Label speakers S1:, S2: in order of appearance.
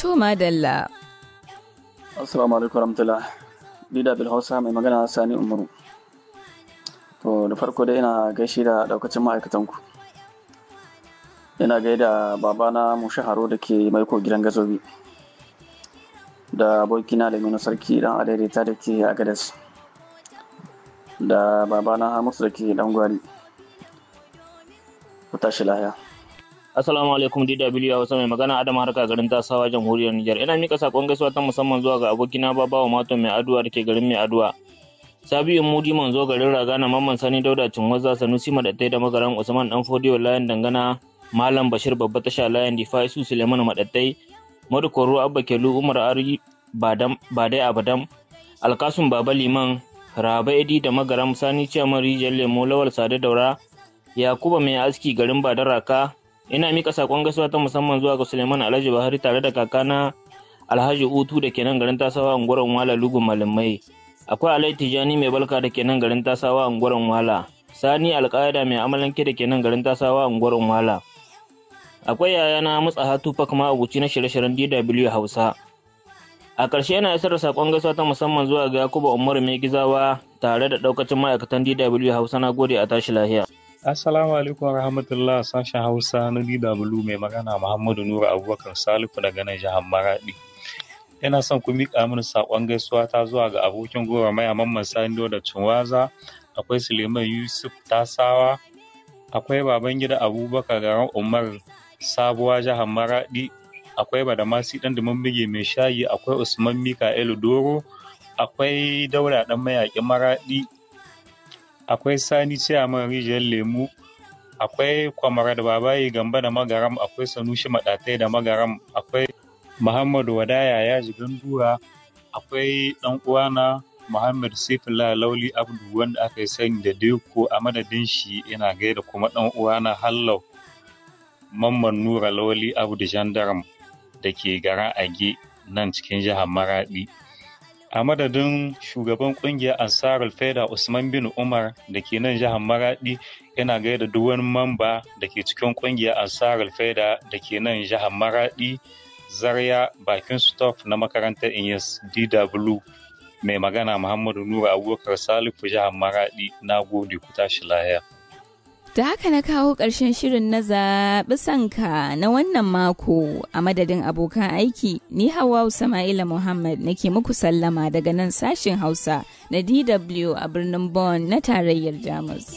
S1: To madalla.
S2: Assalamu alaikum warahmatullah. Dida bil Hausa mai magana Sani Umaru. To da farko dai ina gaishe da daukacin ma'aikatanku. Ina gaida babana Mushaharo da ke maiko gidan gazobi. Da abokina Laminu Sarki dan adaidaita da ke Agadas. Da babana Hamisu da ke dan gwari. Ku tashi lahiya.
S3: Assalamu alaikum DW Hausa mai magana Adam Harka garin Tasawa jamhuriyar Nijar. Ina mika sakon gaisuwa ta musamman zuwa ga abokina Babawa Mato mai aduwa da ke garin mai aduwa. Sabiu Mudi manzo garin Ragana Mamman Sani Dauda Cinwaza Sanusi Madattai da magaran Usman Dan Fodiyo Layan Dangana Malam Bashir Babba Tasha Layan Difa Isu Suleiman Madattai Madu Koro Abba Kelu Umar Ari Badam Badai Abadam Alkasum Baba Liman Raba Edi da magaram Sani Ciyaman Rijiyar Lemo Lawal Sade Daura Yakuba mai aski garin Badaraka ina mika sakon gaisuwa ta musamman zuwa ga Suleiman Alhaji Buhari tare da kakana Alhaji Utu da ke nan garin Tasawa unguwar Wala Lugun Malamai. Akwai Alhaji Tijani mai balka da ke nan garin Tasawa unguwar Wala. Sani Alƙaida mai amalanke da ke nan garin Tasawa unguwar Wala. Akwai yayana Mutsa Hatu Fakma Abuci na shirye-shiryen DW Hausa. A ƙarshe yana isar da sakon gaisuwa ta musamman zuwa ga Yakubu Umaru Mai Gizawa tare da ɗaukacin ma'aikatan DW Hausa na gode a tashi lahiya.
S4: Assalamu alaikum rahmatullah sashen Hausa na DW mai magana Muhammadu Nura Abubakar Salifu daga nan jihar Maradi. Ina son ku miƙa mini saƙon gaisuwa ta zuwa ga abokin gora maya Mamman Sani da Cinwaza, akwai Suleiman Yusuf Tasawa, akwai Babangida Abubakar garin Umar Sabuwa jihar Maradi, akwai Badamasi ɗan Dumin Bige mai shayi, akwai Usman Mika'ilu Doro, akwai Daura ɗan mayaƙin Maradi, akwai sani ciyaman rijiyar lemu akwai kwamara da babayi gamba da magaram akwai sanushi maɗatai da magaram akwai muhammadu wadaya ya ji gandura akwai ɗan uwana muhammad sifila lauli abdu wanda aka yi sani da deko a madadin shi ina gaida kuma ɗan uwana hallau mamman nura lauli abdu jandaram da ke garin age nan cikin jihar maradi a madadin shugaban kungiyar ansarul faida usman bin umar da ke nan jihar maradi yana gaida duk wani mamba da ke cikin kungiyar ansarul faida da ke nan jihar maradi zarya bakin stop na makarantar inyas dw mai magana muhammadu nura abubakar salifu jihar maradi na gode ku tashi lahiya
S1: Da haka na kawo ƙarshen shirin na zaɓi sanka na wannan mako a madadin abokan aiki ni Hawwa Sama'ila Muhammad nake muku sallama daga nan sashin Hausa na DW a birnin Bonn na tarayyar Jamus.